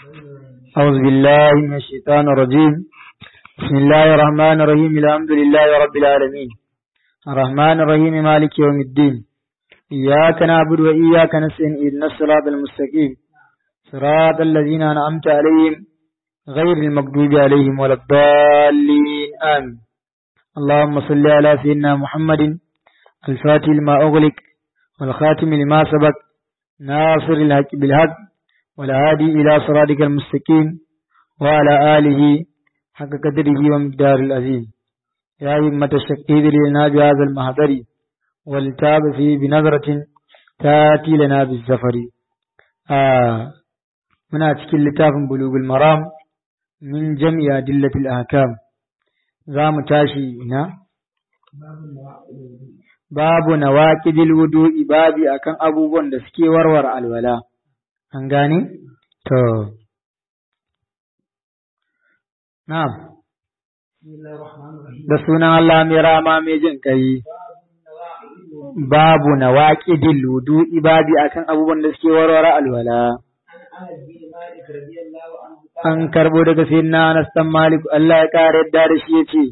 أعوذ بالله من الشيطان الرجيم بسم الله الرحمن الرحيم الحمد لله رب العالمين الرحمن الرحيم مالك يوم الدين إياك نعبد وإياك نستعين إهدنا الصراط المستقيم صراط الذين أنعمت عليهم غير المغضوب عليهم ولا الضالين آمين اللهم صل على سيدنا محمد الفاتح لما أغلق والخاتم لما سبق ناصر الحق بالحق والهادي إلى صراطك المستقيم وعلى آله حق قدره ومقدار العظيم يا همة الشقيد لنا بهذا المهدر والتاب فيه بنظرة تاتي لنا بالزفر آه muna cikin littafin bulugul maram min jami'a dillatil ahkam za mu tashi ina babu nawaqidil wudu'i babi akan abubuwan da suke warware alwala an gane to na'am da sunan Allah mai rama mai jin kai babu nawaqidil wudu'i babi akan abubuwan da suke warware alwala an karbo daga sayyidina Anas dan Malik Allah ya kare yadda da shi yace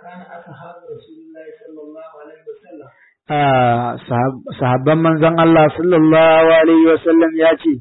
sahabban manzon Allah sallallahu alaihi wasallam ya ce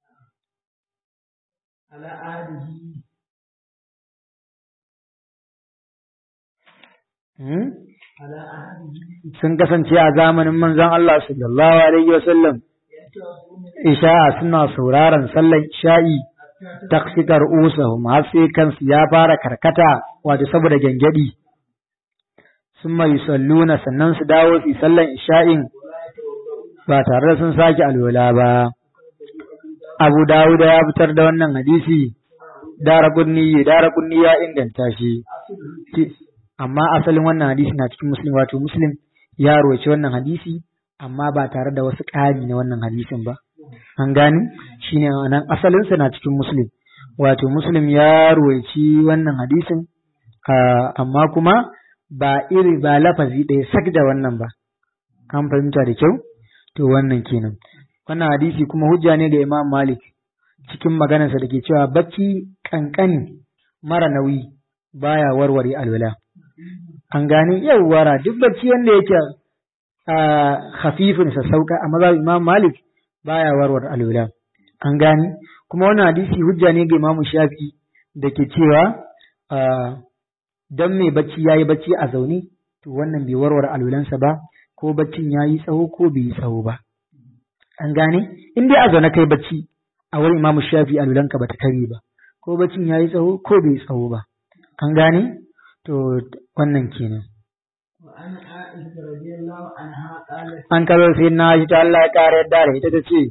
sun kasance a zamanin manzon Allah sallallahu alaihi wasallam isha'a suna sauraron sallar isha'i taksikar usahum har sai kansu ya fara karkata wato saboda gyangyaɗi sun mai salluna sannan su dawo su sallar isha'in ba tare da sun sake alwala ba abu dawuda ya fitar da wannan hadisi dara kunni dara kunni ya inganta shi amma asalin wannan hadisi na cikin muslim wato muslim ya roci wannan hadisi amma ba tare da wasu ƙari na wannan hadisin ba. An gani shi ne nan asalinsa na cikin Muslim, wato Muslim ya ruwaici wannan hadisin, amma kuma ba iri ba lafazi ɗaya sak da wannan ba. An fahimta da kyau? To wannan kenan. Wannan hadisi kuma hujja ne ga Imam Malik cikin maganarsa da ke cewa bacci kankani mara nauyi baya warware alwala. An gane yawwara duk bacci wanda yake khafifin sassauka a mazhab Imam Malik baya warwar alwala an gani kuma wannan hadisi hujja ne ga Imam Shafi da ke cewa dan mai bacci yayi bacci a zaune to wannan bai warware alwalansa ba ko baccin yayi tsawo ko bai yi tsawo ba an gane in dai a zaune kai bacci a wurin Imam Shafi alwalanka bata kare ba ko baccin yayi tsawo ko bai tsawo ba an gane to wannan kenan an kazo sai na shi ta Allah ya kare yadda da ita ta ce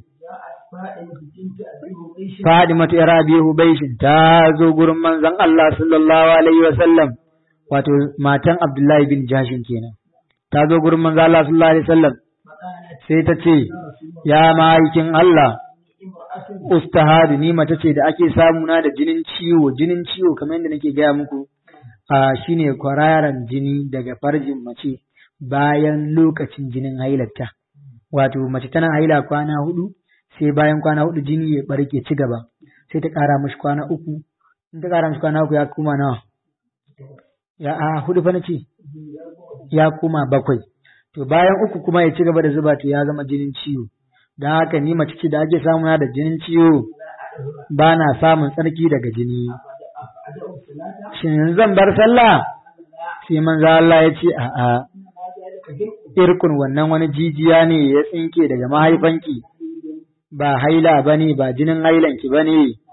Fadimatu ya rabi Hubaishin ta zo gurin manzon Allah sallallahu alaihi wa sallam wato matan Abdullahi bin Jashin kenan ta zo gurin manzon Allah sallallahu alaihi wa sallam sai ta ce ya ma'aikin Allah ustahadu ni mace ce da ake samu na da jinin ciwo jinin ciwo kamar yadda nake gaya muku a shine kwararan jini daga farjin mace bayan lokacin jinin hailarta wato mace tana haila kwana hudu sai bayan kwana hudu jini ya barke ci gaba sai ta kara mishi kwana uku in ta kara mishi kwana uku ya kuma nawa ya a hudu fa nace ya kuma bakwai to bayan uku kuma ya ci gaba da zuba to ya zama jinin ciwo don haka ni mace ce da ake samuna da jinin ciwo ba na samun tsarki daga jini shin zan bar sallah sai manzo Allah ya ce a'a irkun wannan wani jijiya ne ya tsinke daga mahaifanki ba haila bane ba jinin hailanki bane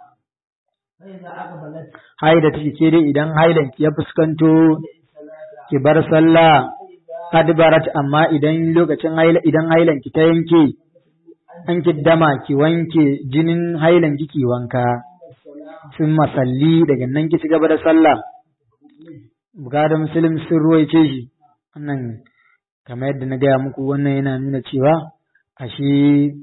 haida take ke dai idan hailanki ya fuskanto ki bar sallah adbarat amma idan lokacin haila idan hailanki ta yanke an dama ki wanke jinin hailanki ki wanka sun masalli daga nan ki ci gaba da sallah bukadar musulun sun ruwaice shi wannan kamar yadda na gaya muku wannan yana nuna cewa ashe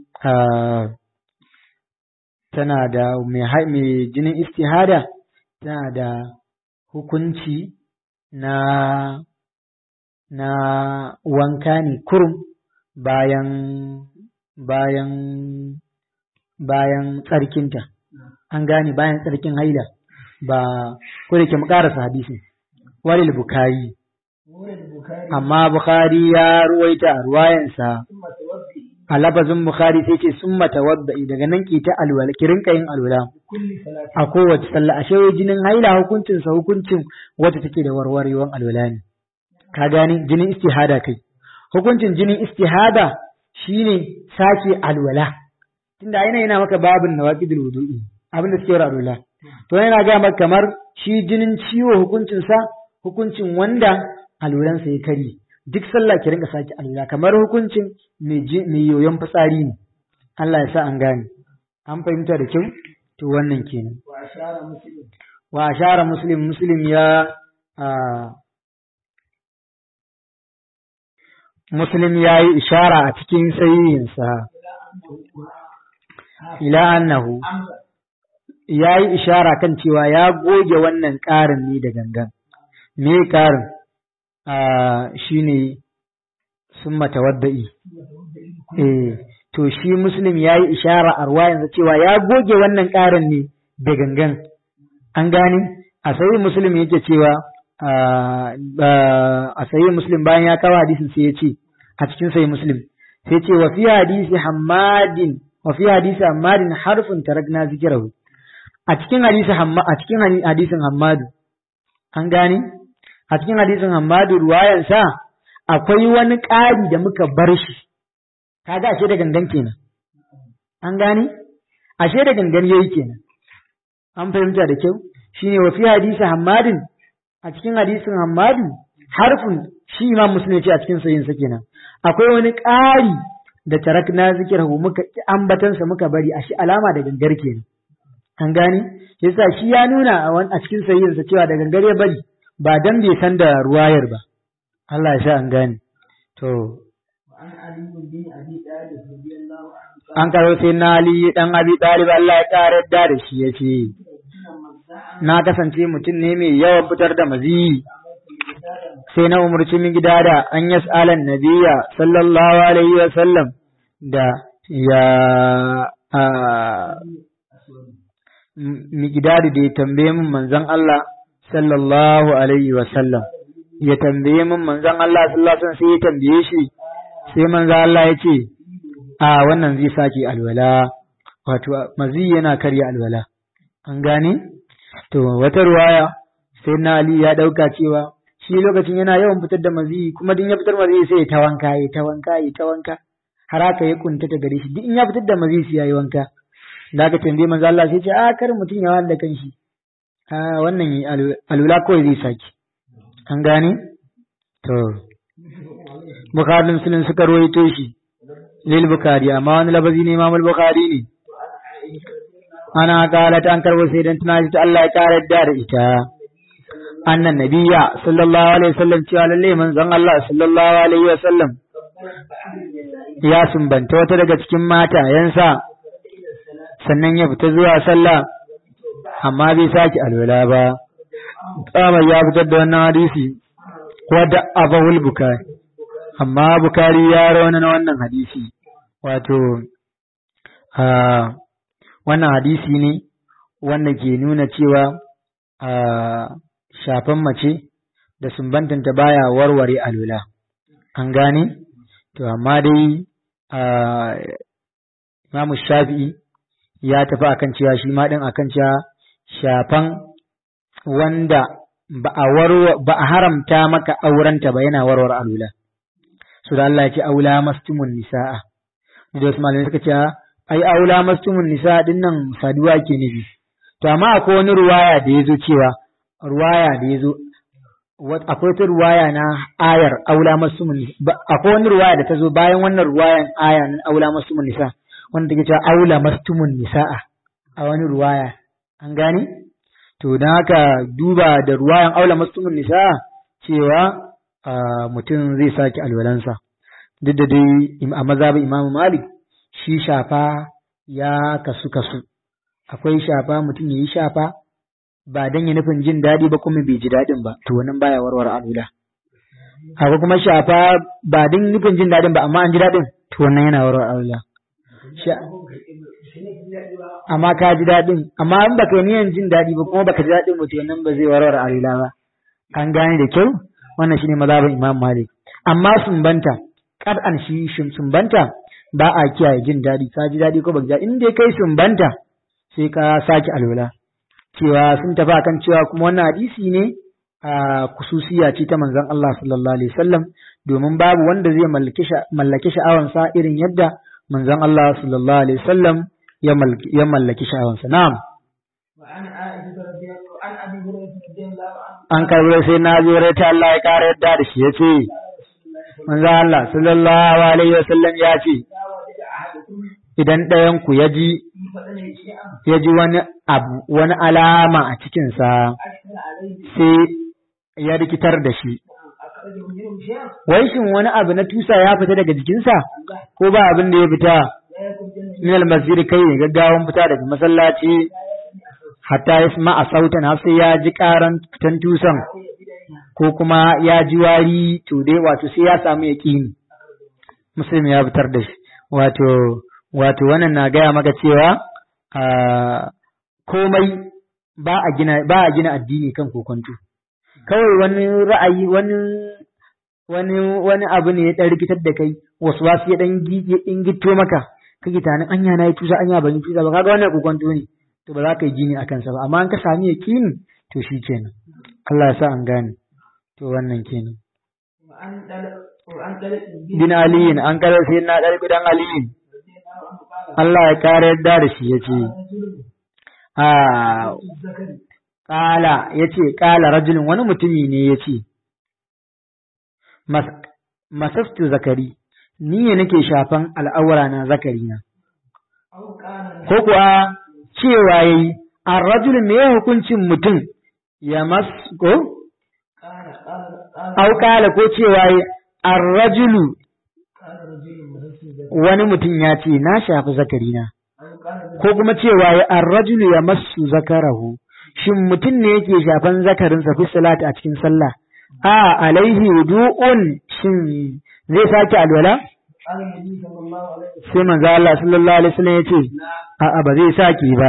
tana da mai jinin istihada tana da hukunci na na wanka ne kurum bayan bayan bayan tsarkinta an gane bayan tsarkin haila ba ko da ke mu karasa hadisin walil bukari amma bukhari ya ruwaita a ruwayansa a lafazin bukhari sai ce sun matawadda'i daga nan ki ta alwala ki rinka yin alwala a kowace sallah ashe wai jinin haila hukuncin sa hukuncin wata take da warwarewan alwala ne ka gane jinin istihada kai hukuncin jinin istihada shine sake alwala tunda yana yana maka babin nawaqidul wudu'i abin da suke alwala to yana ga maka kamar shi jinin ciwo hukuncin sa hukuncin wanda alwalansa ya kari duk sallah ki rinka sake alwala kamar hukuncin mai yoyon fitsari ne Allah ya sa an gane an fahimta da kyau to wannan kenan wa ashara muslim muslim ya muslim ya yi ishara a cikin sayyinsa ila annahu ya yi ishara kan cewa ya goge wannan ƙarin ne da gangan me ƙarin shi ne sun matawadda'i eh to shi muslim ya yi ishara a ruwayansa cewa ya goge wannan ƙarin ne da gangan an gane a sayi muslim yake cewa a sayi muslim bayan ya kawo hadisin sai ya ce a cikin sayi muslim sai ce wa fi hadisi hammadin wa fi hadisi hammadin harfin tarakna zikirahu a cikin hadisi hamma a cikin hadisin hammadu an gane a cikin hadisin hammadu ruwayansa akwai wani ƙari da muka bar shi kaga ashe da gangan kenan an gane ashe da gangan yayi kenan an fahimta da kyau shine wa fi hadisi hammadin a cikin hadisin hammadu harfin shi imam muslim ce a cikin sayin sa kenan akwai wani ƙari da tarakna zikirahu muka ambatansa muka bari a shi alama da gangar kenan an gane yasa shi ya nuna a cikin sayin sa cewa da gangar ya bari ba dan bai san da ruwayar ba Allah ya sha an gane to an karo sai na Ali dan Abi Talib Allah ya kare da da shi yace na kasance mutum ne mai yawan fitar da mazi sai na umarci min gida da an yas'alan nabiyya sallallahu alaihi wa sallam da ya mi gida da ya tambaye min manzon Allah sallallahu alaihi wa sallam ya tambaye min manzon Allah sallallahu alaihi sai ya tambaye shi sai manzon Allah ya ce a wannan zai sake alwala wato mazi yana karya alwala an gane to wata ruwaya sai na Ali ya dauka cewa shi lokacin yana yawan fitar da mazi kuma din ya fitar mazi sai ya ta wanka ya ta wanka ya ta wanka har haka ya kunta ta gare shi duk in ya fitar da mazi sai ya yi wanka da aka tambaye manzo Allah sai ya ce a kar mutum ya wanda kanshi a wannan alula kawai zai saki an gane to Bukhari Muslim suka rawaito shi lil Bukhari amma wani labazi ne Imam Bukhari ne ana qalat an karbo sai dan tunaji ta Allah ya kare da ita annan nabiyya sallallahu alaihi wasallam cewa lalle manzon Allah sallallahu alaihi wasallam ya sumbanta wata daga cikin matayensa sannan ya fita zuwa sallah amma bai sake alwala ba tsamar ya fitar da wannan hadisi wadda abahul bukari amma bukari ya rauna na wannan hadisi wato wannan hadisi ne wanda ke nuna cewa shafan mace da sumbantanta baya warware alula an gane to amma dai imamu shafi'i ya tafi akan cewa shi ma din akan cewa shafan wanda ba a ba a haramta maka aurenta ba yana warware alula su da Allah ya ce aula mastumun nisa'a da wasu malamai suka ce ai aula mastumun nisa'a din nan saduwa ke nufi to amma akwai wani ruwaya da ya zo cewa ruwaya da ya zo akwai wata ruwaya na ayar aula mastumun nisa akwai wani ruwaya da ta zo bayan wannan ruwayan aya na aula mastumun nisa wanda take cewa aula mastumun nisa'a a wani ruwaya an gane to don haka duba da ruwayan aula mastumun nisa cewa mutum zai sake alwalansa duk da dai a mazhabin imamu malik shi shafa ya kasu kasu akwai shafa mutum ya yi shafa ba dan ya nufin jin daɗi ba kuma bai ji daɗin ba to wannan baya warware alwala akwai kuma shafa ba dan nufin jin daɗin ba amma an ji daɗin to wannan yana warware alwala amma ka ji daɗin amma in baka yi niyan jin daɗi ba kuma baka ji daɗin mutum nan ba zai warware alila ba an gane da kyau wannan shine mazhabin Imam Malik amma sumbanta an shi sumbanta ba a kiyaye jin daɗi ka ji daɗi ko baka ji daɗi in dai kai sumbanta sai ka sake alwala cewa sun tafi akan cewa kuma wannan hadisi ne a kususiya ce ta manzon Allah sallallahu alaihi wasallam domin babu wanda zai mallaki sha'awansa irin yadda manzon Allah sallallahu alaihi wasallam ya mallaki sha'awansa na'am an karbo sai na zo ta Allah ya kara yadda da shi yace manzon Allah sallallahu alaihi wasallam ya ce idan ɗayan ku ya ji ya ji wani abu wani alama a cikinsa sai ya rikitar da shi wai shin wani abu na tusa ya fita daga jikinsa ko ba abin da ya fita min almasjid kai ne gaggawan fita daga masallaci hatta ya sama a sautan har sai ya ji karan fitan tusan ko kuma ya ji wari to dai wato sai ya samu yaqini muslim ya fitar da shi wato wato wannan na gaya maka cewa komai ba a gina ba a gina addini kan kokonto kawai wani ra'ayi wani wani wani abu ne ya dan rikitar da kai wasu wasu ya dan in gito maka kake tanin anya na yi tusa anya ban yi tusa ba kaga wannan kokonto ne to ba za ka yi gini akan sa ba amma an ka sami yaqini to shi kenan Allah ya sa an gane to wannan kenan bin aliyin an kare sai na dar gudan aliyin Allah ya kare yadda da shi yace a Ƙala ya ce, ƙala rajulun wani mutumi ne ya ce, Masaftu zakari, ni ne nake shafan al'aura na zakari na. Ko kuwa cewa ya yi, a rajulun me hukuncin mutum ya masko? Au ƙala ko cewa ya a rajulu wani mutum ya ce, na shafi zakari na. Ko kuma cewa ya a rajulu ya masu zakarahu. shin mutum ne yake shafan zakarinsa fi salati a cikin sallah a alaihi wudu'un shin zai sake alwala sai manzo Allah sallallahu alaihi wasallam yace a a ba zai sake ba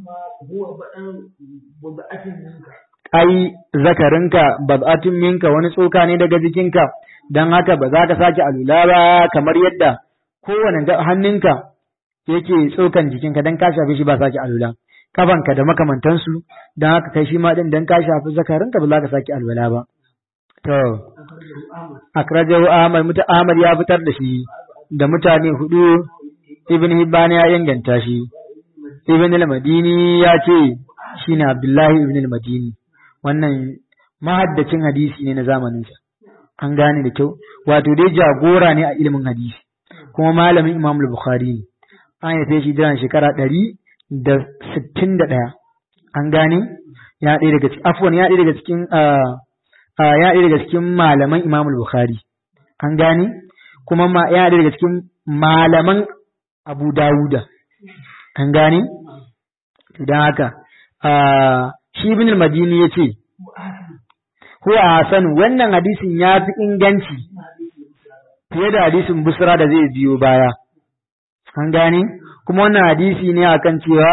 ai zakarinka bab'atun minka wani tsoka ne daga jikinka dan haka ba za ka sake alwala ba kamar yadda kowane hannunka yake tsokan jikinka dan ka shafe shi ba sake alwala kafanka da makamantansu don haka kai shi ma din dan ka shafi zakarinka ba za ka saki alwala ba to akrajahu Ahmad muta Ahmad ya fitar da shi da mutane hudu Ibn Hibban ya inganta shi Ibn al-Madini ya ce shine Abdullahi Ibn al-Madini wannan mahaddacin hadisi ne na zamanin sa an gane da kyau wato dai jagora ne a ilimin hadisi kuma malamin Imam al-Bukhari ne an yi shi jiran shekara ɗari da sittin da ɗaya an gane ya ɗaya daga cikin afwan ya ɗaya daga cikin ya ɗaya daga cikin malaman Imam Bukhari an gane kuma ma ya ɗaya daga cikin malaman Abu Dawuda an gane don haka shi ibn al-Madini yace huwa hasan wannan hadisin ya fi inganci fiye da hadisin Busra da zai biyo baya an gane kuma wannan hadisi ne akan cewa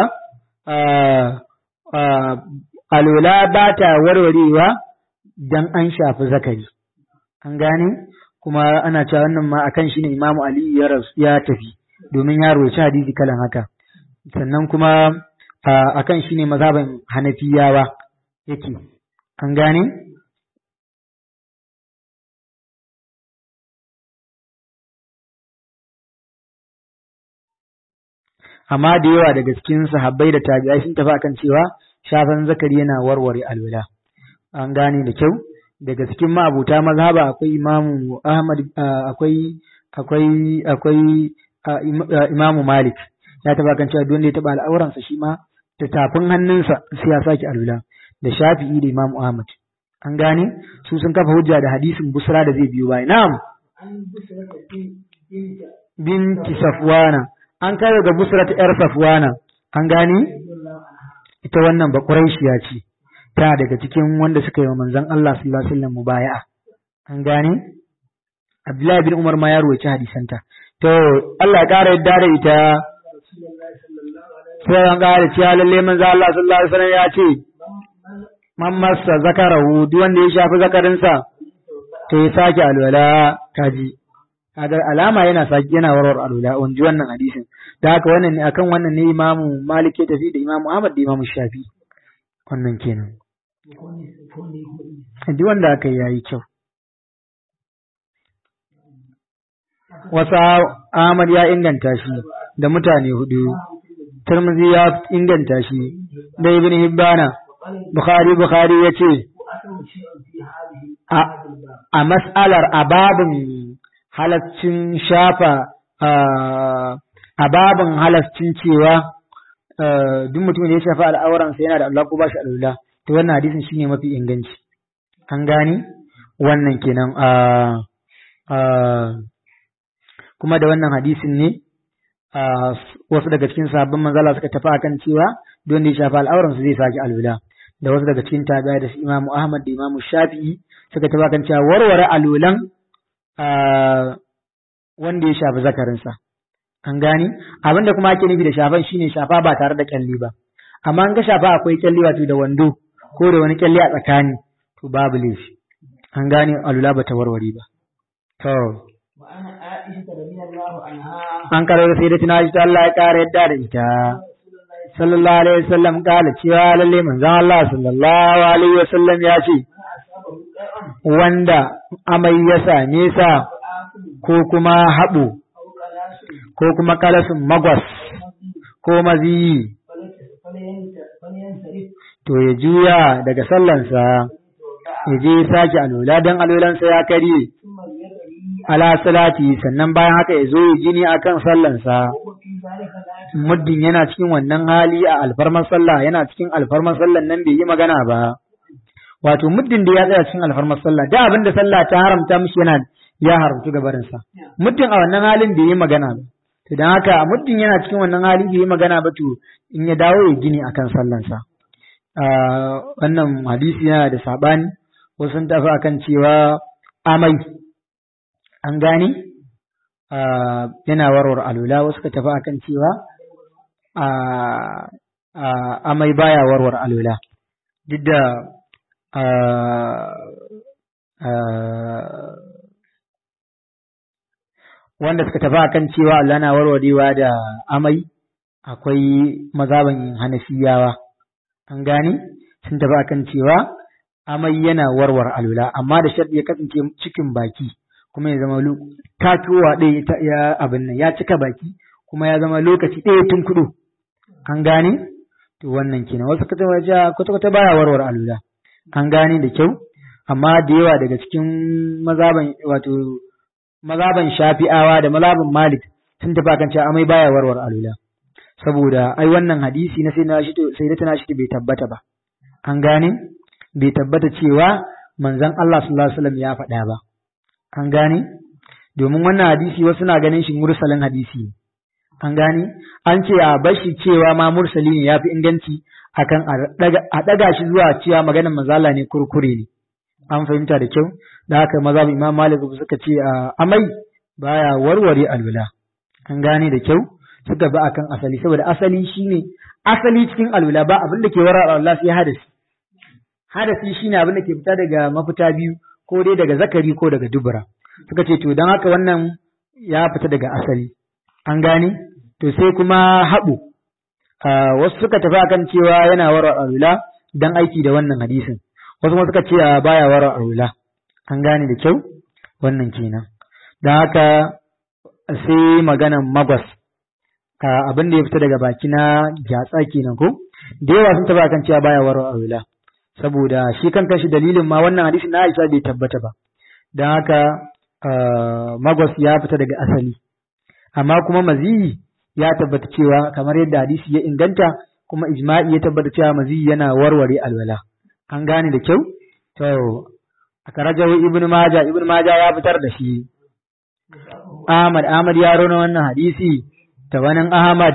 alola ba ta warwarewa dan an shafi zakari an gane kuma ana cewa wannan ma akan shi ne imamu ali ya ya tafi domin ya roci hadisi kalan haka sannan kuma akan shi ne mazhaban hanafiyawa yake an gane amma da yawa daga cikin sahabbai da tabi'ai sun tafi akan cewa shafan zakari yana warware alwala an gane da kyau daga cikin ma'abuta mazhaba akwai imamu ahmad akwai akwai akwai imamu malik ya tafi akan cewa duk ya taba al'auransa shi ma da tafin hannunsa sai ya sake alwala da shafi'i da imamu ahmad an gane su sun kafa hujja da hadisin busra da zai biyo baya na'am binti safwana an kai ga busra ta yar safwana an gane ita wannan ba quraishiya ce ta daga cikin wanda suka yi wa manzon Allah sallallahu alaihi wasallam mubaya'a an gane Abdullahi bin Umar ma ya ruwaci hadisanta to Allah ya kara yadda da ita sai an ƙara cewa lalle manzo Allah sallallahu alaihi wasallam ya ce man massa zakarahu duk wanda ya shafi zakarinsa to ya sake alwala kaji kaga alama yana sake yana warwar alwala on ji wannan hadisin da haka wannan ne akan wannan ne imamu Malik ya tafi da imamu Ahmad da imamu Shafi wannan kenan duk wanda aka yi yayi kyau wasa Ahmad ya inganta shi da mutane hudu Tirmidhi ya inganta shi da Ibn Hibbana Bukhari Bukhari ya ce a mas'alar ababin halaccin shafa a babin halaccin cewa duk mutum da ya shafa al'auransa yana da Allah ko ba shi al'ula to wannan hadisin shine mafi inganci an gani wannan kenan kuma da wannan hadisin ne wasu daga cikin sabbin manzala suka tafi akan cewa duk wanda ya shafa al'auransa zai sake al'ula da wasu daga cikin tabi'a da su Imam Ahmad da Imam Shafi'i suka tafi akan cewa warware alulan wanda ya shafi zakarinsa an gani abin da kuma ake nufi da shafan shine shafa ba tare da kyalli ba amma an ga shafa akwai kyalli wato da wando ko da wani kyalli a tsakani to babu laifi an gane alula ba ta warware ba to an karo sai da tuna shi Allah ya kare yadda da ita sallallahu alaihi wasallam kala cewa lalle manzon Allah sallallahu alaihi wasallam ya ce wanda amai ya same sa ko kuma haɓo ko kuma kalasin magwas ko maziyi to ya juya daga sallansa ya je sake alola don alolansa ya karye ala salati sannan bayan haka ya zo ya gini akan sallansa muddin yana cikin wannan hali a alfarmar sallah yana cikin alfarmar sallan nan bai yi magana ba wato muddin da ya tsaya cikin alfarmar sallah da abin da sallah ta haramta mishi yana ya haramtu gabarinsa muddin a wannan halin bai yi magana ba to dan haka muddin yana cikin wannan hali bai yi magana ba to in ya dawo ya gini akan sallansa wannan hadisi yana da sabani wasu sun tafi akan cewa amai an gane yana warware alula wasu ka tafi akan cewa amai baya warware alula duk da wanda suka tafi akan cewa Allah na warwarewa da amai akwai mazaban hanafiyawa an gane sun tafi akan cewa amai yana warware alula amma da sharɗi ya kasance cikin baki kuma ya zama tatowa ɗaya ya abin nan ya cika baki kuma ya zama lokaci ɗaya tun kudu an gane to wannan kenan wasu kata waje kwata kwata baya warware alula an gane da kyau amma da yawa daga cikin mazaban wato mazaban shafi'awa da mazaban malik sun tafi kan cewa amai baya warware alula saboda ai wannan hadisi na sai na shi sai da tana shi bai tabbata ba an gane bai tabbata cewa manzon Allah sallallahu alaihi wasallam ya faɗa ba an gane domin wannan hadisi wasu na ganin shi mursalin hadisi an gane an ce a bashi cewa ma mursali ne yafi inganci akan a daga shi zuwa cewa maganar manzala ne kurkure ne an fahimta da kyau da haka maza imam malik suka ce a amai baya warware alwala an gane da kyau suka ba akan asali saboda asali shine asali cikin alwala ba abin da ke warware alwala sai hadasi hadasi shine abin da ke fita daga mafita biyu ko dai daga zakari ko daga dubura suka ce to don haka wannan ya fita daga asali an gane to sai kuma haɓu wasu suka tafi akan cewa yana wara arula don aiki da wannan hadisin wasu kuma suka ce baya wara arula an gane da kyau wannan kenan don haka sai maganan magwas abin da ya fita daga baki na gyatsa kenan ko da yawa sun tafi akan cewa baya wara arula saboda shi kan shi dalilin ma wannan hadisin na Aisha bai tabbata ba don haka magwas ya fita daga asali amma kuma maziyi ya tabbata cewa kamar yadda hadisi ya inganta kuma ijma'i ya tabbata cewa maziyi yana warware alwala an gane da kyau to aka rajawo ibnu maja ibnu maja ya fitar da shi Ahmad Ahmad ya rona wannan hadisi ta wani Ahmad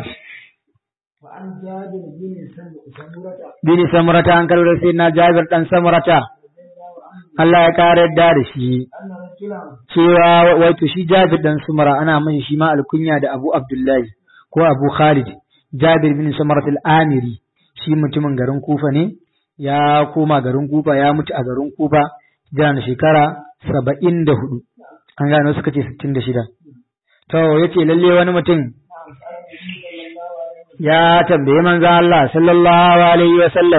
bin samurata an karbar sai na jabir dan samurata Allah ya kare yadda da shi cewa wato shi jabir dan sumara ana min shi ma alkunya da Abu Abdullahi ko Abu Khalid Jabir bin Samarat al-Amiri shi mutumin garin Kufa ne ya koma garin Kufa ya mutu a garin Kufa jana shekara saba'in da hudu an gano suka ce sittin da shida to ya ce lalle wani mutum ya tambaye manzo Allah sallallahu alaihi wa sallam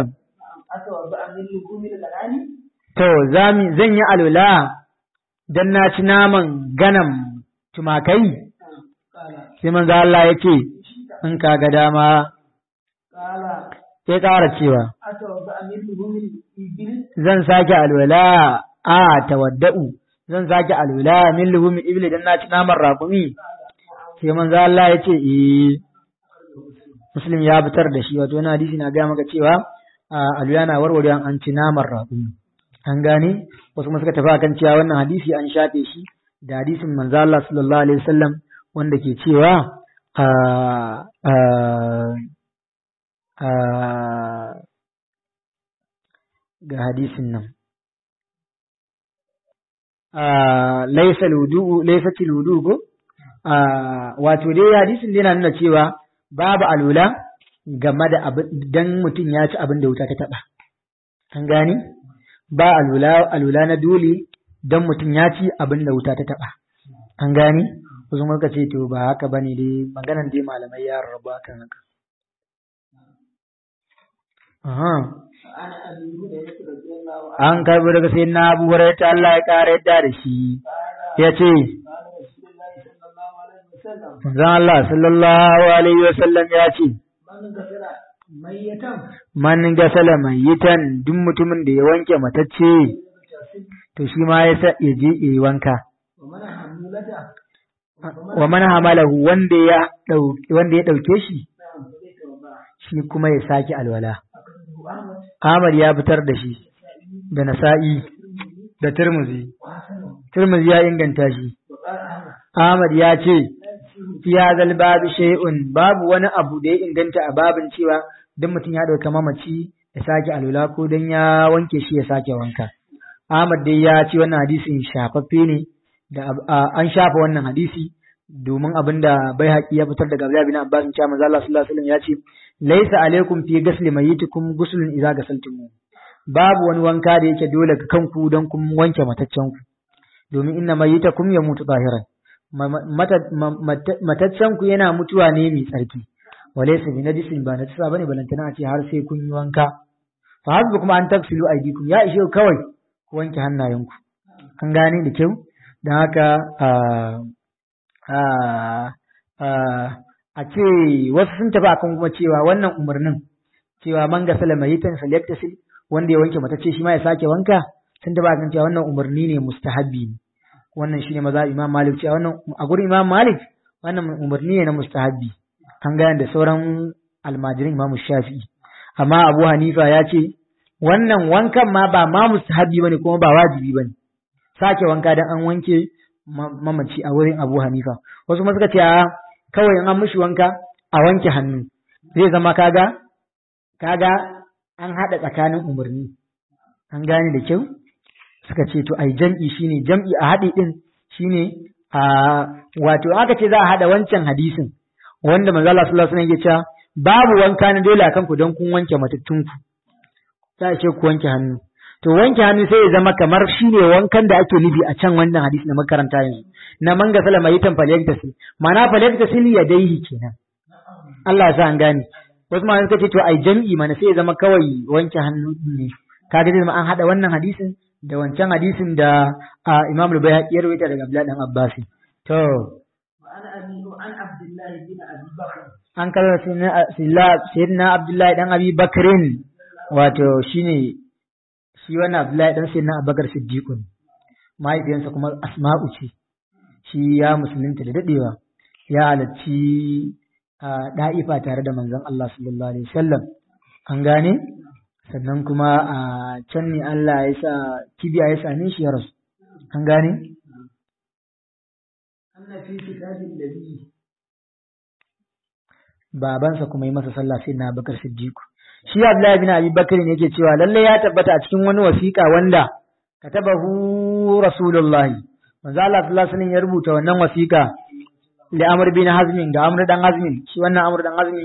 to zan yi alula dan na ci naman ganam tumakai sai manzo Allah ya ce in ka ga dama sai ƙara cewa zan sake alwala a tawadda'u zan sake alwala min luhumi ibli dan na ci naman raƙumi sai manzo Allah ya ce eh muslim ya fitar da shi wato wani hadisi na gaya maka cewa alwala na warware an ci naman raƙumi an gane wasu kuma suka tafi akan cewa wannan hadisi an shafe shi da hadisin manzo Allah sallallahu alaihi wasallam wanda ke cewa ga hadisin nan laisa ludu laisa ludu ko wato dai hadisin dai na nuna cewa babu alula game da dan mutum ya ci abin da wuta ta taba an gani ba alula alula na dole dan mutum ya ci abin da wuta ta taba an gani wasu muka ce to ba haka bane dai maganan dai malamai ya rabu kan haka an karbi daga sai na abu ta Allah ya ƙara yadda da shi ya ce zan Allah sallallahu alaihi wa sallam ya ce man gasala mayitan duk mutumin da ya wanke matacce to shi ma ya sa ya je ya yi wanka wa man hamalahu wanda ya wanda ya dauke shi shi kuma ya sake alwala Ahmad ya fitar da shi da Nasa'i da Tirmidhi Tirmidhi ya inganta shi Ahmad ya ce fi hadal babu shay'un babu wani abu da ya inganta a babin cewa duk mutum ya dauka mamaci ya sake alwala ko dan ya wanke shi ya sake wanka Ahmad dai ya ce wannan hadisin shafaffe ne da an shafa wannan hadisi domin abin da bai haƙi ya fitar daga Abdullahi bin Abbas cewa manzo Allah sallallahu alaihi wasallam ya ce laisa alaikum fi ghasli mayyitikum ghuslun idza ghasaltum babu wani wanka da yake dole ga kanku don kun wanke mataccen ku domin inna mayyitakum yamutu zahiran mataccen ku yana mutuwa ne mai tsarki walaysa bi najisin ba najisa bane balantana a ce har sai kun yi wanka fa hasbu kuma an tafsilu aidikum ya ishe kawai ku wanke hannayenku an gane da kyau don haka a ce wasu sun tafi akan kuma cewa wannan umarnin cewa man ga salama yitan falyaktasil wanda ya wanke mata ce shi ma ya sake wanka sun tafi akan cewa wannan umarni ne mustahabbi ne wannan shine maza imam malik cewa wannan a gurin imam malik wannan umarni ne na mustahabbi an gane da sauran almajirin imam shafi'i amma abu hanifa ya ce wannan wankan ma ba ma mustahabbi bane kuma ba wajibi bane sake wanka dan an wanke mamaci a wurin Abu Hanifa wasu ma suka ce a kawai in an mishi wanka a wanke hannu zai zama kaga kaga an hada tsakanin umarni an gane da kyau suka ce to ai jam'i shine jam'i a haɗi din shine a wato aka ce za a hada wancan hadisin wanda manzo Allah sallallahu alaihi wasallam ya ce babu wanka na dole akan ku don kun wanke matattunku za a ce ku wanke hannu to wanke hannu sai ya zama kamar shine wankan da ake nufi a can wannan hadisi na makaranta yanzu na man ga salama yitan falyaktasil ma'ana falyaktasil ya daihi kenan Allah ya sa an gane wasu ma suka ce to ai jam'i mana sai ya zama kawai wanke hannu ne kaga zai zama an hada wannan hadisin da wancan hadisin da Imam Al-Bayhaqi ya rawaita daga Abdullah dan Abbas to an kawo sayyidina Abdullahi dan Abi Bakrin wato shine shi wannan Abdullahi dan sayyidina Abubakar Siddiqun mahaifiyarsa kuma Asma'u ce shi ya musulunta da dadewa ya halarci a da'ifa tare da manzon Allah sallallahu alaihi wasallam an gane sannan kuma a can ne Allah ya sa kibiya ya same shi ya rasu an gane babansa kuma yi masa sallah sai na bakar siddiqu shi Abdullahi bin Abi Bakr ne yake cewa lalle ya tabbata a cikin wani wasiƙa wanda katabahu Rasulullahi manzo Allah sallallahu alaihi wasallam ya rubuta wannan wasiƙa li Amr bin Hazm ga Amr dan Hazm shi wannan Amr dan Hazm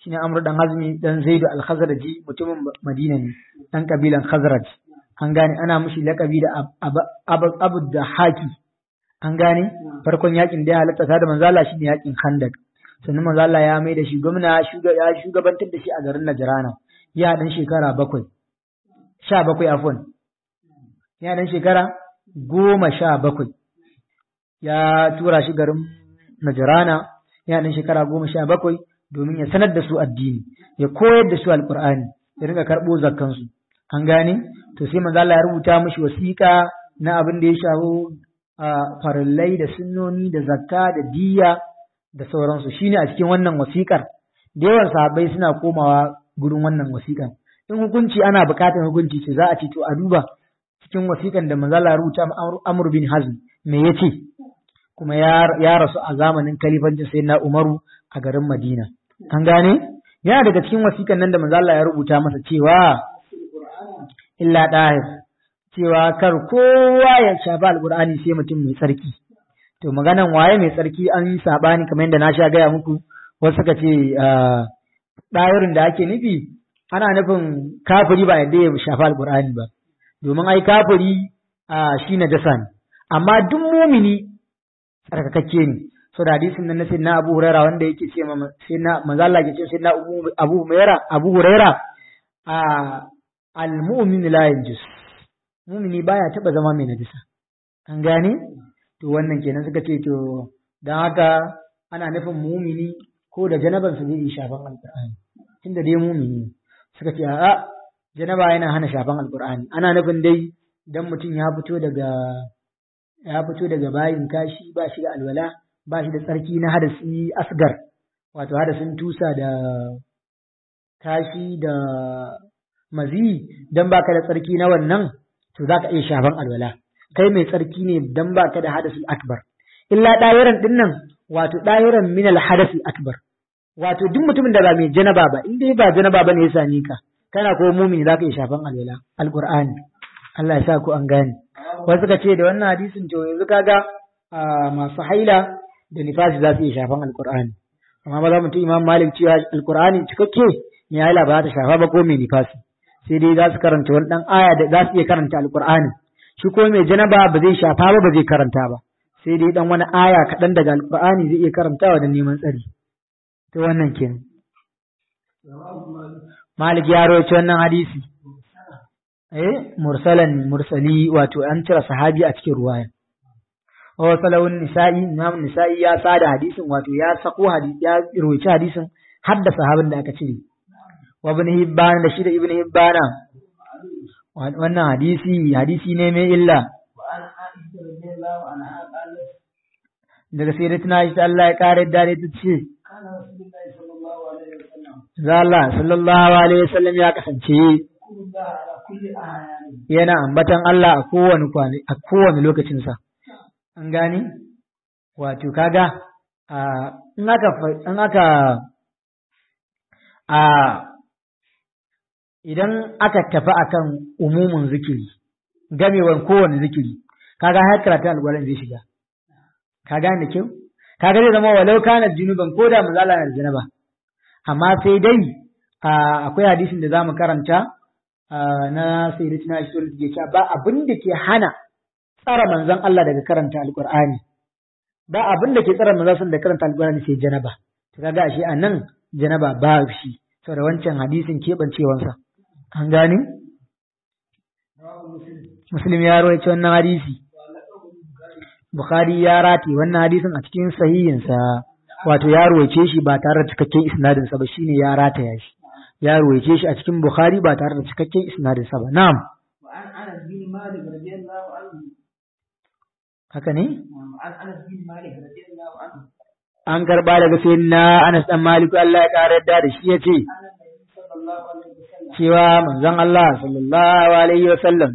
shine Amr dan Hazmi dan Zaid al-Khazraji mutumin Madina ne dan kabilan Khazraj an gane ana mishi lakabi da Abu da Haki an gane farkon yakin da ya halatta da manzo Allah shine yakin Khandak sannan manzo Allah ya mai da shi gwamna ya shugabantar da shi a garin Najrana ya dan shekara bakwai sha bakwai afwan ya dan shekara goma sha bakwai ya tura shi garin Najrana ya dan shekara goma sha bakwai domin ya sanar da su addini ya koyar da su alqur'ani ya rinka karɓo zakkansu an gane to sai manzo Allah ya rubuta mishi wasiƙa na abin da ya shafi farillai da sunnoni da zakka da diyya da sauransu shine a cikin wannan wasiƙar da yawan sahabbai suna komawa gurin wannan wasiƙar in hukunci ana buƙatar hukunci ce za a ce to a duba cikin wasiƙan da manzo Allah ya rubuta Amr bin Hazm me yace kuma ya rasu a zamanin kalifancin sayyidina Umaru a garin Madina an gane yana daga cikin wasiƙan nan da manzo Allah ya rubuta masa cewa illa ɗahir cewa kar kowa ya shafi alƙur'ani sai mutum mai tsarki to maganan waye mai tsarki an yi saɓani kamar yadda na sha gaya muku wasu suka ce ɗahirin da ake nufi ana nufin kafiri ba yadda ya shafi alƙur'ani ba domin ai kafiri shi na dasa ne amma duk mumini tsarkakakke ne so da hadisin nan na sayyidina Abu Huraira wanda yake ce ma sayyidina manzo Allah ke ce sayyidina Abu Huraira Abu Huraira a al-mu'min la yanjus mumini baya taba zama mai najisa an gane to wannan kenan suka ce to dan haka ana nufin mumini ko da janaban su zai shafan alqur'ani tunda dai mumini suka ce a'a janaba yana hana shafan alqur'ani ana nufin dai dan mutum ya fito daga ya fito daga bayin kashi ba shi da alwala ba shi da tsarki na hadasi asgar wato hadasin tusa da kashi da mazi dan baka da tsarki na wannan to zaka iya shafan alwala kai mai tsarki ne dan baka da hadasul akbar illa dayiran din nan wato dayiran min al hadasul akbar wato duk mutumin da ba mai janaba ba in dai ba janaba ba ne ya sani ka kana ko mumini zaka iya shafan alwala alqur'ani Allah ya sa ku an gane wasu ka ce da wannan hadisin to yanzu kaga masu haila da nifasi za su iya shafan alqur'ani amma ba za mu imam malik cewa alqur'ani cikakke mai haila ba za ta shafa ba ko mai nifasi sai dai za su karanta wani dan aya da za su iya karanta alqur'ani shi ko mai janaba ba zai shafa ba ba zai karanta ba sai dai dan wani aya kaɗan daga alqur'ani zai iya karantawa da neman tsari to wannan kenan malik ya rawaito wannan hadisi eh mursalan mursali wato an cire sahabi a cikin ruwaya wa salawun nisa'i imam nisa'i ya sada hadisin wato ya sako hadisi ya rawaito hadisin har da sahabin da aka cire wa ibn hibban da shi da ibn hibban wannan hadisi hadisi ne mai illa daga sai da tuna shi Allah ya kare dare ta ce Allah sallallahu alaihi wasallam ya kasance yana ambatan Allah a kowane kwane a kowane lokacinsa an gane wato kaga in aka in aka a idan aka tafi akan umumin zikiri gamewan kowane zikiri kaga har karatun alƙwarin zai shiga ka gane da kyau kaga zai zama walau kana junuban ko da mazala na janaba amma sai dai akwai hadisin da zamu karanta na sayyidatina Aisha da ke cewa ba abin da ke hana tsara manzon Allah daga karanta alqur'ani ba abin da ke tsara manzon da karanta alqur'ani sai janaba to kaga ashe anan janaba ba shi saboda wancan hadisin kebancewansa an gane Muslim ya rawaito wannan hadisi Bukhari ya rati wannan hadisin a cikin sahihinsa wato ya ruwaice shi ba tare da cikakken isnadinsa ba shine ya rataya shi ya ruwaice shi a cikin Bukhari ba tare da cikakken isnadinsa ba na'am haka ne an karba daga sayyidina Anas dan Malik Allah ya kare da shi yace cewa manzon Allah sallallahu alaihi wasallam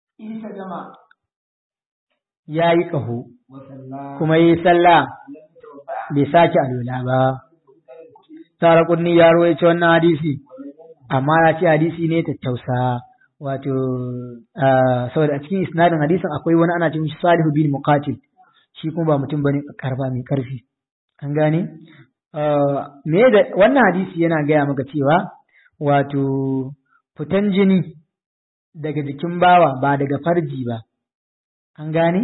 ya yi ƙaho kuma yi sallah bai sake alwala ba tara kunni ya ruwaice wannan hadisi amma ya ce hadisi ne tattausa wato saboda a cikin isnadin hadisin akwai wani ana cikin salihu bin muqatil shi kuma ba mutum bane karfa mai karfi an gane me da wannan hadisi yana gaya maka cewa wato fitan jini daga jikin bawa ba daga farji ba an gane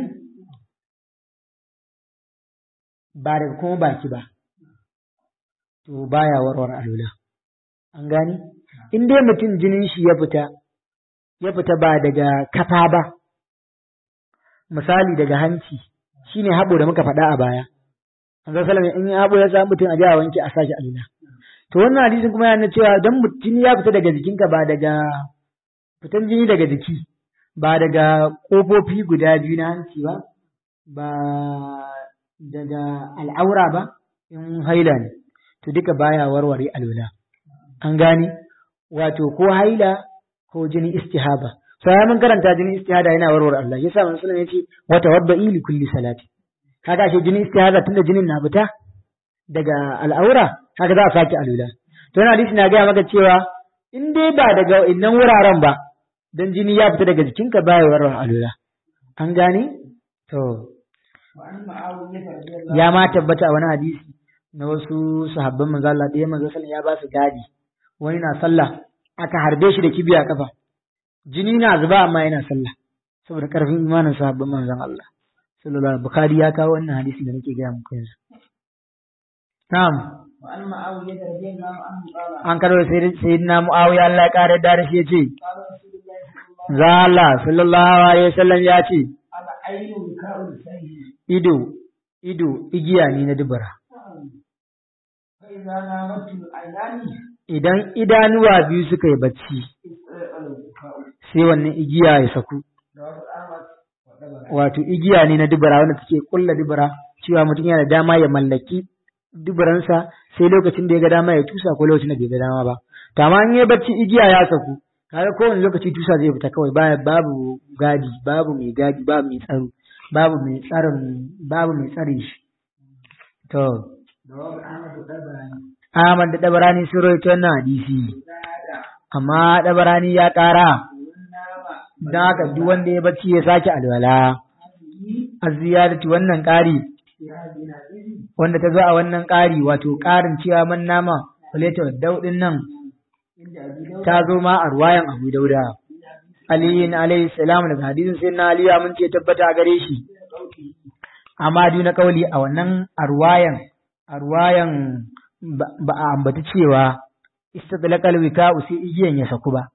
ba daga kuma baki ba to baya warware alula an gane in dai mutum jinin shi ya fita ya fita ba daga kafa ba misali daga hanci shine haɓo da muka faɗa a baya an ga salama in haɓo ya samu mutum a ji a wanke a sashi alula to wannan hadisin kuma yana cewa dan mutum ya fita daga jikinka ba daga fitan jini daga jiki ba daga ƙofofi guda biyu na hanci ba ba daga al'aura ba in haila ne to duka baya warware alula an gane wato ko haila ko jini istihaba sai mun karanta jini istihada yana warware Allah yasa manzo sallallahu alaihi wasallam yace wa tawadda'i li kulli salati kaga shi jini istihada tunda jinin na fita daga al'aura kaga za a sake alula to wannan hadisi na ga maka cewa in dai ba daga innan wuraren ba dan jini ya fita daga jikinka baya warware alula an gane to ya ma tabbata a wani hadisi na wasu sahabban manzo Allah ɗaya manzo sallallahu ya ba su gadi wani na sallah aka harbe shi da kibiya kafa jini na zuba amma yana sallah saboda karfin imanin sahabban manzon Allah sallallahu alaihi bukhari ya kawo wannan hadisi da nake gaya muku yanzu na'am an karo sayyidina muawiya Allah ya kare da shi yace za Allah sallallahu alaihi wasallam ya ce ido ido igiya ne na dubara idan idanuwa biyu suka yi bacci sai wannan igiya ya saku wato igiya ne na dubara wanda take kulla dubara cewa mutum yana da dama ya mallaki dubaransa sai lokacin da ya ga dama ya tusa ko lokacin da bai ga dama ba to amma in ya bacci igiya ya saku kaga kowane lokaci tusa zai fita kawai baya babu gadi babu mai gadi babu mai tsaro babu mai tsarin babu mai tsare shi to Ahmad da Dabarani sun rawaito wannan hadisi amma Dabarani ya ƙara don haka duk wanda ya bacci ya sake alwala aziyadati wannan ƙari wanda ta zo a wannan ƙari wato ƙarin cewa man nama kuleta daudin nan ta zo ma a ruwayan Abu Dauda aliyin alayhi salam daga hadisin sai na aliyu mun ce tabbata a gare shi amma na kauli a wannan arwayan arwayan ba a ambaci cewa istadlaqal wika usi igiyan ya saku ba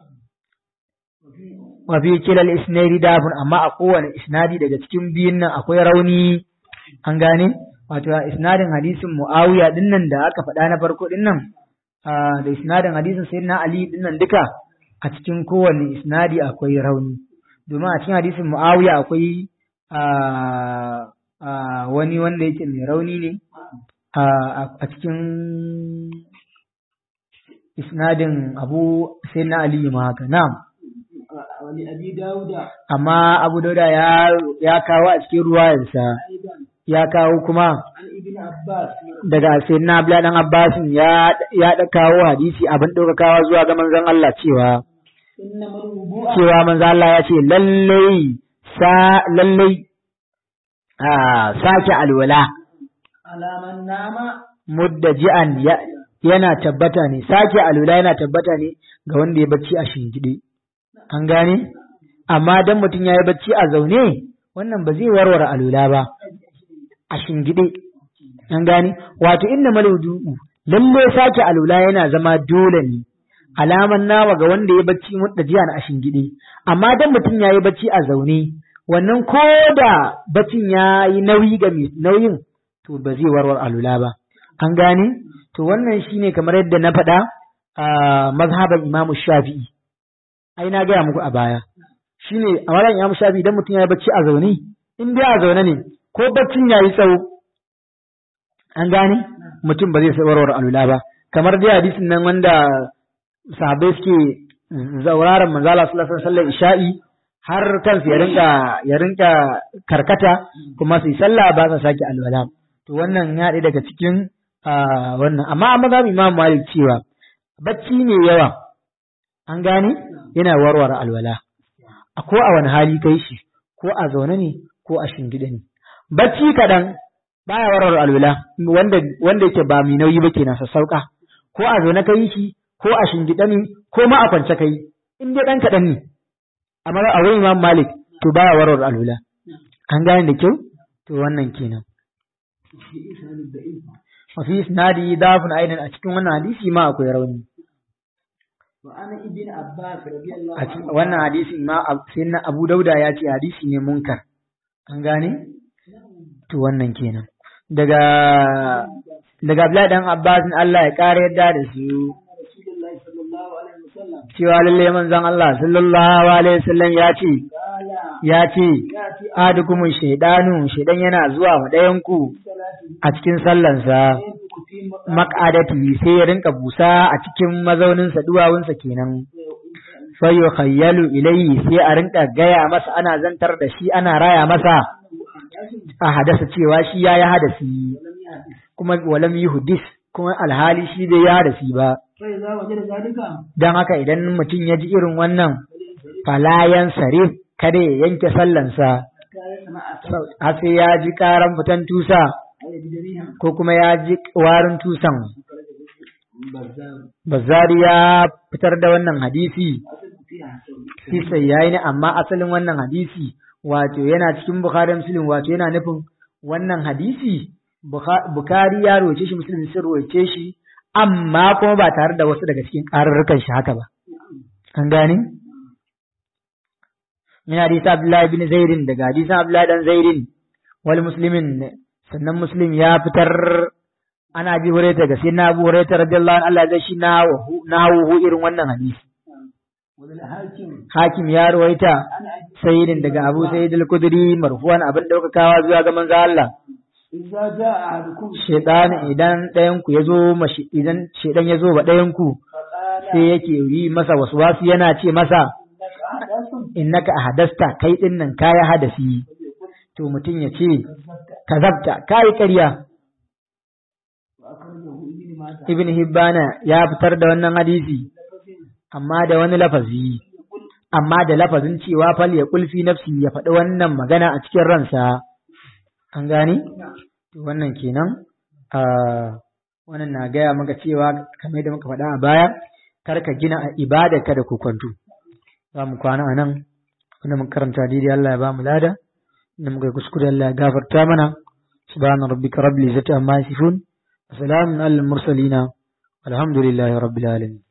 wa fi kilal isnadi dafun amma a kowane isnadi daga cikin biyun nan akwai rauni an gane wato isnadin hadisin muawiya din nan da aka faɗa na farko din nan da isnadin hadisin sayyidina ali din nan duka a cikin kowane isnadi akwai rauni domin a cikin hadisin muawiya akwai wani wanda yake mai rauni ne a cikin isnadin abu sai na aliyu ma haka na'am amma abu dauda ya kawo a cikin ruwayarsa ya kawo kuma daga sai na abla dan abbasin ya ya kawo hadisi abin ɗaukakawa zuwa ga manzon Allah cewa cewa manzon Allah ya ce lallai sa lallai a sake alwala alaman nama muddaji'an yana tabbata ne sake alwala yana tabbata ne ga wanda ya bacci a shingide an gane amma dan mutum ya yi bacci a zaune wannan ba zai warware alwala ba a shingide an gane wato inna maludu'u lalle sake alwala yana zama dole ne alaman nawa ga wanda ya bacci muddaji'an a shingide amma dan mutum ya yi bacci a zaune wannan ko da baccin ya yi nauyi ga nauyin to ba zai warware alula ba an gane to wannan shine kamar yadda na faɗa a mazhaban imamu shafi'i ai na gaya muku a baya shine a wannan imamu shafi'i idan mutum ya yi bacci a zaune in dai a zaune ne ko baccin ya yi tsawo an gane mutum ba zai warware alula ba kamar dai hadisin nan wanda sahabbai suke zauraron manzala sallallahu alaihi wasallam isha'i har kansu ya rinka ya rinka karkata kuma su yi sallah ba sa sake alwala to wannan ya ɗaya daga cikin wannan amma amma za mu imam malik cewa bacci ne yawa an gane yana warware alwala a ko a wani hali kai shi ko a zaune ne ko a shingide ne bacci kaɗan baya warware alwala wanda wanda yake ba mai nauyi ba kenan sassauka ko a zo na kai shi ko a shingida ne ko ma a kwance kai in dai dan kadan ne amma a wurin Imam Malik to baya warware alwala an gane da kyau to wannan kenan wa fi isnadi dafun aidan a cikin wannan hadisi ma akwai rauni وعن ابن عباس رضي الله a cikin wannan hadisi ma sai na Abu Dauda ya ce hadisi ne munkar an gane to wannan kenan daga daga Abdullahi dan Abbas Allah ya kare yadda da su رسول الله صلى الله عليه وسلم cewa lalle manzon Allah sallallahu alaihi wasallam ya ce قال ya ce ياتي adukumun shaidanu shaidan yana zuwa wa ɗayan ku صلاته a cikin sallansa ينفق في maq'adati sai ya rinka busa a cikin mazauninsa duwawunsa kenan fayo khayyalu ilayhi sai a rinka gaya masa ana zantar da shi ana raya masa a hadasa cewa shi ya yi hadasi kuma walam yi hudis kuma alhali shi bai yi hadasi ba فإذا وجد ذلك don haka idan mutum ya ji irin wannan falayan sarif kada ya yanke sallansa حتى يسمع har sai ya ji karan fitan tusa أو يجد ريحا ko kuma ya ji warin tusan بزار Bazzari ya fitar da wannan hadisi أصل فيها حسن Sisa ya yi ne amma asalin wannan hadisi wato yana cikin Bukhari da Muslim wato yana nufin wannan hadisi Bukha- Bukhari ya roce shi Muslim sun roce shi amma kuma ba tare da wasu daga cikin ƙararrukan shi haka ba. An gane? Min hadisi Abdullahi bin Zairin daga hadisin Abdullahi dan Zairin wal Muslimin sannan Muslim ya fitar ana bi huraita ga sai na Abu Hurairah radiyallahu anhu Allah zai shi na hawo irin wannan hadisi. وللحاكم Hakim ya ruwaita أنا أجد sayyidin daga Abu Sayyid al-Kudri marfuwan abin daukakawa zuwa ga manzo Allah إذا جاء أحدكم shaytan idan ɗayan ku yazo mashi idan shaytan yazo ba ɗayan ku فقال sai yake yi masa waswasi yana ce masa إنك أحدث innaka ahadasta kai din nan kaya hadasi to mutum ya ce kazabta kai ƙarya وأخرجه ابن ماجه ibn hibbana ya fitar da wannan hadisi amma da wani lafazi amma da lafazin cewa fal ya kulfi nafsi ya faɗi wannan magana a cikin ransa an gane to wannan kenan a wannan na gaya maka cewa kamar da muka faɗa a baya kar ka gina a ibada ka da kwanto za mu kwana a nan wanda mun karanta daidai Allah ya ba mu lada inda muka yi kuskure Allah ya gafarta mana subhana rabbika rabbil izzati amma yasifun wa salamun alal mursalina alhamdulillahi rabbil alamin